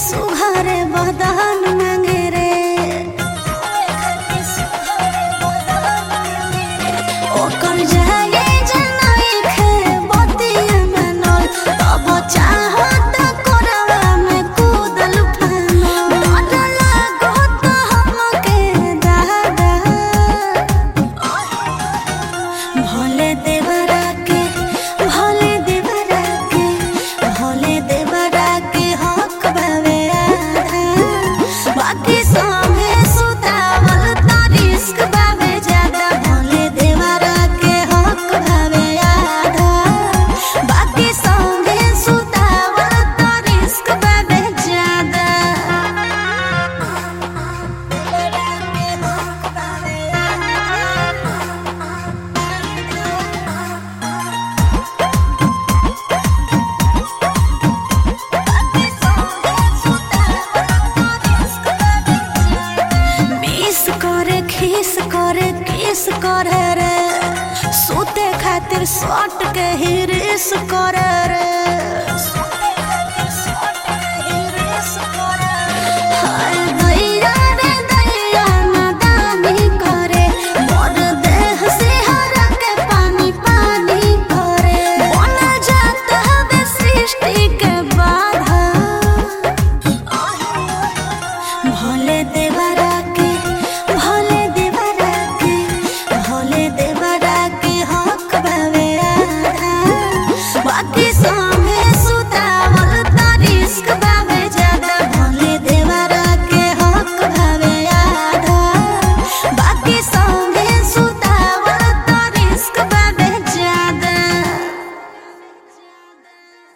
सुघरे बदन मांगे रे ओकर जाए जनाई खे बतिया मनल तब चाहत कोरवा में कूदल फानल डर लागत हमके दादा भोले देवरा के भोले देवरा के भोले देवरा के हक बावे आधा बाकी सभे सुतावल त रिस्क बावे ज्यादा भोले देवरा के हक बावे आधा बाकी सभे सुतावल त रिस्क बावे ज्यादा देवरा के हक बावे आधा मिस करे खीस करे किस करे रे सूते खातिर सट के हिरिस करे रे